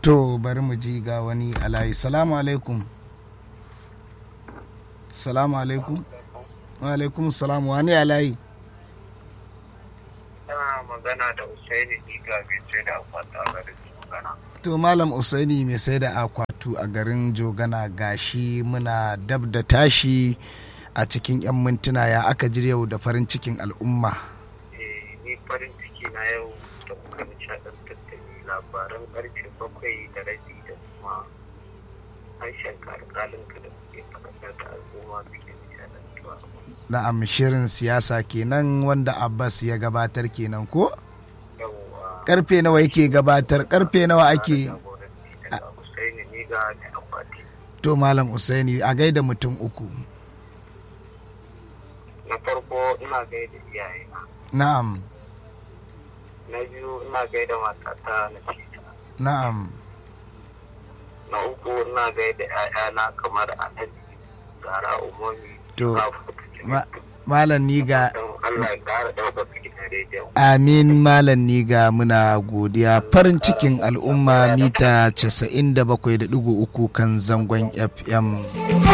to bari mu ji ga wani alayi salamu alaikum salamu alaikum wa alaikum salam wani alayi Tana magana da Usaini Diga mai ce da akwata garin magana. to malam usaini mai sai da akwatu a garin jogana gashi muna dab da tashi a cikin 'yan mintuna ya aka ji yau da farin cikin al'umma Eh, ni farin ciki na yau da kuka nishaɗantar da ni labaran ƙarfe bakwai da rabi da kuma harshen alƙalinka da kuke faɗakar da al'umma suke nishaɗantuwa. na'am shirin siyasa kenan wanda abbas ya gabatar kenan ko Yawwa. karfe nawa yake gabatar karfe nawa ake Jagoranci daga Usaini Diga mai akwati. to malam usaini a gaida mutum uku Na farko ina gaida iyayena. na'am Na biyu ina gaida matata na cita. na'am na uku ina gaida ‘ya'yana kamar alhaji gara umarni To, Ma- malam niga don Allah ya ƙara ɗaukaka gidan rediyon amin malam niga muna godiya farin cikin al'umma mita 97.3 kan zangon fm